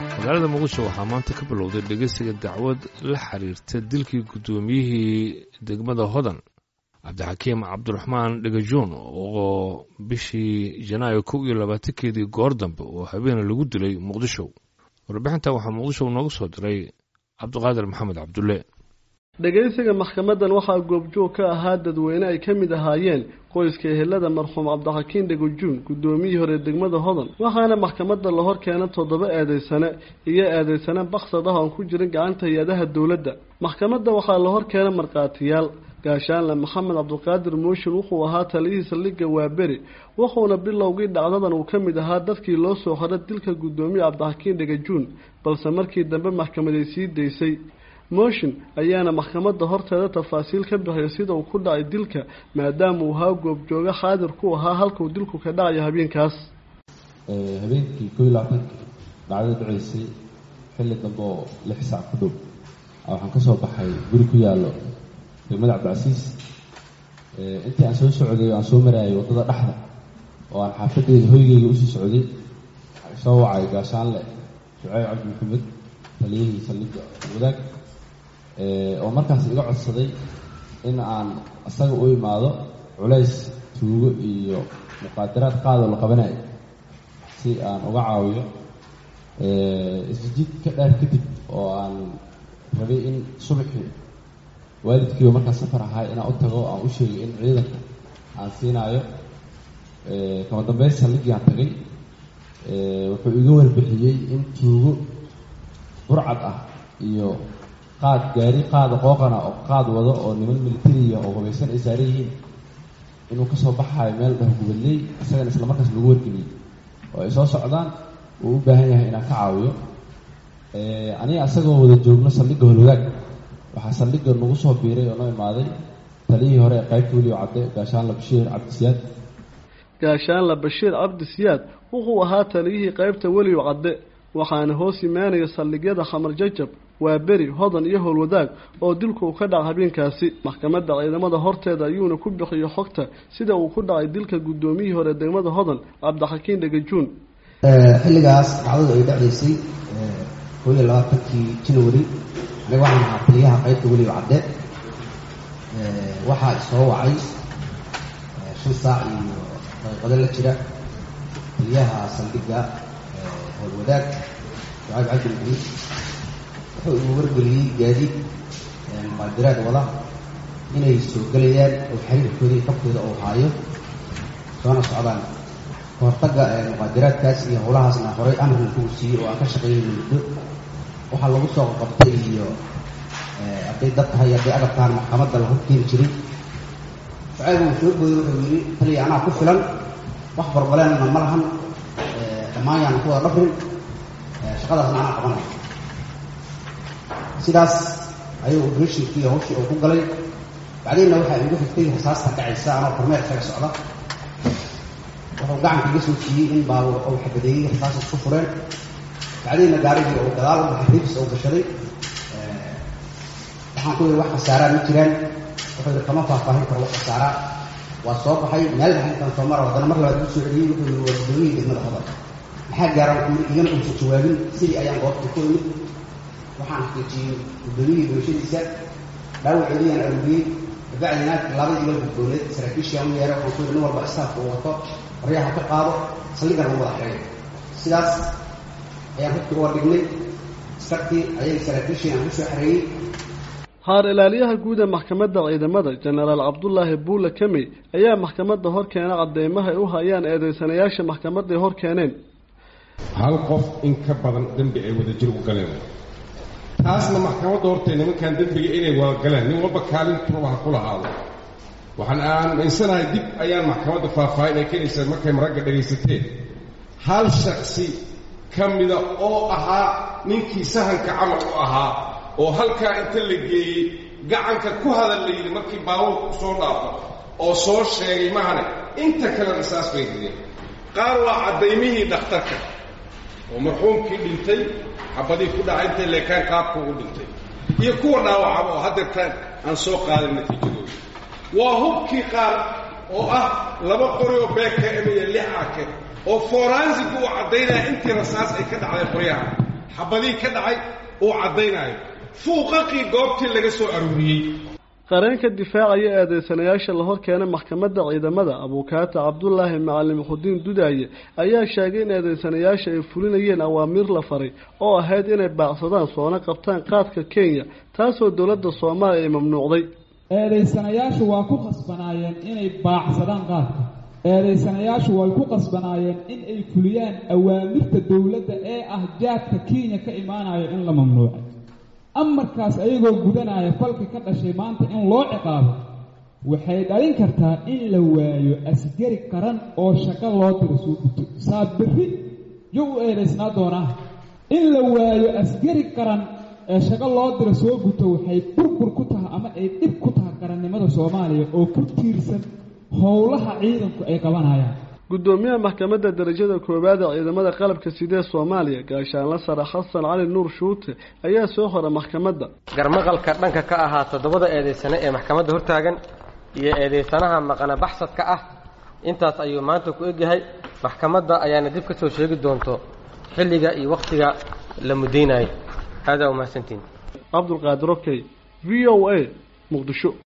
magaalada muqdisho waxaa maanta ka bilowday dhegeysiga dacwad la xiriirta dilkii guddoomiyihii degmada hodan cabdixakiim cabdiraxmaan dhegajoon oo bishii janaayo kow iyo labaatankeedii goor dambe oo habeena lagu dilay muqdisho warbixinta waxaa muqdisho noogu soo diray cabdiqaadir maxamed cabdulle dhegaysiga maxkamadan waxaa goobjoog ka ahaa dadweyne ay ka mid ahaayeen qoyska ehelada marxuum cabdixakiin dhegajuun guddoomiyihii hore degmada hodan waxaana maxkamadda la hor keena toddoba eedeysane iyo eedeysane baksad ah oon ku jirin gacanta hay-adaha dowladda maxkamadda waxaa la hor keena markhaatiyaal gaashaanle maxamed cabdiqaadir mooshin wuxuu ahaa taliyihii saldhigga waaberi wuxuuna bilowgii dhacdadan uu ka mid ahaa dadkii loo soo xora dilka guddoomiye cabdixakiin dhegajuun balse markii dambe maxkamaday sii daysay mooshin ayaana maxkamadda horteeda tafaasiil ka bixiyay sida uu ku dhacay dilka maadaama uu ahaa goobjooga xaadir ku ahaa halkuu dilku ka dhacayo habeenkaas habeenkii koo iyo labaatanki dhacdada dhacaysay xilli dambe oo lix saac ku dhow waxaan ka soo baxay guri ku yaallo degmada cabdicasiis intii aan soo socday oo aan soo maraayay waddada dhexda oo aan xaafaddeeda hoygeyga usii socday soo wacay gaashaanle shuceyb cabdi maxamed taliyihii saldhigga wadaag oo markaas iga codsaday in aan isaga u imaado culays tuugo iyo muqaadaraad qaadoo la qabanayo si aan uga caawiyo isjiid ka dheer kadib oo aan rabay in subaxii waalidkiiba markaa safar ahay inaan u tago aan u sheegay in ciidanka aan siinaayo kama dambeyn saldhiggii aan tagay wuxuu iga warbixiyey in tuugo burcad ah iyo qaad gaari qaada qooqana oo qaad wado oo niman militariya oo hubaysan ay saaran yihiin inuu ka soo baxaayo meel dhah gubadley isagana isla markaas lagu wargeliyey oo ay soo socdaan uu u baahan yahay inaan ka caawiyo aniga isagoo wada joogno saldhigga holwadaag waxaa saldhigga nagu soo biiray oo noo imaaday taliyihii hore ee qaybta weliyo cadde gaashaanla bashiir cabdisiyaad gaashaanla bashiir cabdisiyaad wuxuu ahaa taliyihii qaybta weliyo cadde waxaana hoos imaanaya saldhigyada khamar jajab waa beri hodan iyo howlwadaag oo dilku uu ka dhaca habeenkaasi maxkamadda ciidamada horteeda ayuuna ku bixiyo xogta sida uu ku dhacay dilka guddoomiyihii hore degmada hodan cabdixakiin dhegajuun xilligaas dhacdadu ay dhacaysay koo iyo labaatankii janawari aniga waxaan ahaa taliyaha qaybta weliba cadde waxaa isoo wacay shan saac iyo daqiiqado la jira taliyaha saldhigga howlwadaag shucayb cabdi maxamed wuxuu igu wargeliyey gaadiid muqaadiraad wada inay soo gelayaan oo xiriirkooda iyo qabkooda uu haayo soona socdaan kahortagga muqaadiraadkaas iyo howlahaasna horay amarkan kugu siiyey oo aan ka shaqeynayno muddo waxaa lagu soo qabtay iyo hadday dad tahay hadday agab tahan maxkamadda la horkeeni jiray shucayb uu soo booday wuxuu yidhi taliya anaa ku filan wax barbaleenna ma lahan dhammaan yaana ku wada dhafrin shaqadaasna anaa qabanaya sidaas ayuu obratinkii hawshii uu ku galay bacdiinna waxaa igu xigtay rasaasta dhacaysa anoo kormeer isaga socda wuxuu gacanka iga soo siiyey in baabuur uu xabadeeyey rasaas isku fureen bacdiinna gaarigii uu gadaal u baxay ribs uu gashaday waxaan ku yidhi wax khasaaraa ma jiraan wuxuu yidhi kama faahfaahin karo wax khasaaraa waa soo baxay meel baxay intaan soo mara haddana mar labaad igu soo celiyey wuxuu yidhi waa guddoomiyihii degmada hodan maxaa gaaran ku yidhi igana uusan jawaabin sidii ayaan goobta ku imid waxaan xaqiijiyey guddoomiyihii bulshadiisa dhaawaceediyaan aruriyey kabacdina labadii la gudbooneed saraakiishii u yeeray waxaan ku yidhi nin walba istaafka uu wato qoryaha ka qaado saldhigana u wada xeeyo sidaas ayaan hubkii uga dhignay iskartii ayay saraakiishii aan kusoo xareeyey haar ilaaliyaha guud ee maxkamadda ciidamada jenaraal cabdulaahi buule kamey ayaa maxkamadda hor keena cadeymaha ay u hayaan eedeysanayaasha maxkamadday hor keeneen hal qof in ka badan dembi ay wadajir u galeen taasna maxkamadda hortee nimankan dembiga inay wada galeen nin walba kaalintuba ha ku lahaado waxaan aaminsanahay dib ayaan maxkamadda faahfaahin ay keenaysaa markay maragga dhegaysateen hal shaksi ka mida oo ahaa ninkii sahanka camal u ahaa oo halkaa inta la geeyey gacanka ku hadal la yidhi markii baabuurku soo dhaafo oo soo sheegay mahane inta kalena saas bay rideen qaar waa caddaymihii dhakhtarka oo marxuumkii dhintay xabadii ku dhacay intay leekaan qaabka u dhintay iyo kuwa dhaawacaba oo haddeertaan aan soo qaadan natiijadooda waa hubkii qaar oo ah laba qori oo beeka emiya lix ake oo foransigu uu caddaynaya intii rasaas ay ka dhacday qoryaha xabadii ka dhacay uu caddaynayo fuuqaqii goobtii laga soo aruuriyey qareenka difaacaya eedeysanayaasha la hor keenay maxkamadda ciidamada abuukaata cabdulaahi macalin xudiin dudaaye ayaa sheegay in eedeysanayaasha ay fulinayeen awaamiir la faray oo ahayd inay baacsadaan soona qabtaan qaadka kenya taasoo dowladda soomaaliya ay mamnuucday eedaysanayaashu waa ku qasbanaayeen inay baacsadaan qaadka eedaysanayaashu way ku qasbanaayeen in ay fuliyaan awaamirta dowladda ee ah jaadka kenya ka imaanayo in la mamnuucay amarkaas ayagoo gudanaya falka ka dhashay maanta in loo ciqaabo waxay dhalin kartaa in la waayo asgari qaran oo shaqo loo diro soo guto saa berri yo u eedaysnaa doonaa in la waayo asgari qaran ee shaqo loo diro soo guto waxay burbur ku tahay ama ay dhib ku tahay qarannimada soomaaliya oo ku tiirsan howlaha ciidanku ay qabanayaan guddoomiyaha maxkamadda darajada koowaad ee ciidamada qalabka sidee soomaaliya gaashaanla sare xasan cali nuur shuute ayaa soo hora maxkamadda garmaqalka dhanka ka ahaa toddobada eedaysane ee maxkamadda hortaagan iyo eedaysanaha maqana baxsadka ah intaas ayuu maanta ku egyahay maxkamadda ayaana dib ka soo sheegi doonto xilliga iyo wakhtiga la mudaynayo aadaa umahadsantiin cabdulqaadir okey v o a muqdisho